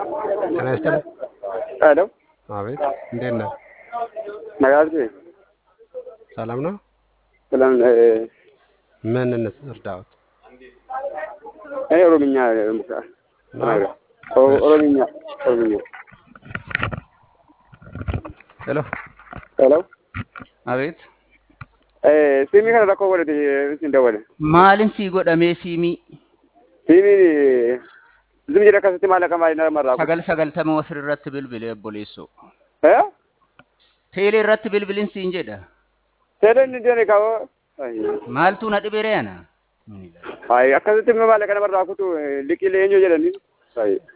ጤና ይስጥልኝ። ሄሎ አቤት፣ እንዴት ነህ? ነጋሲ ሰላም ነው? ሰላም ምን እንርዳዎት? እኔ ኦሮምኛ ተናግረ ኦሮምኛ ኦሮምኛ ሄሎ፣ ሄሎ Abeet. siimii kana rakkoo godhate isin dawwale Maalin sii godhamee siimii siimiin zim jedha akkasitti maallaqa maalii namarraa sagal sagaltama ofir irratti bilbilee obboleessoo. eh Teelee irratti bilbilin siin jedha. seeda inni deene kaawoo Maaltu na dhibee reena? ay akkasitti maallaqa namarraa kutu liqilee eenyu jedhani ay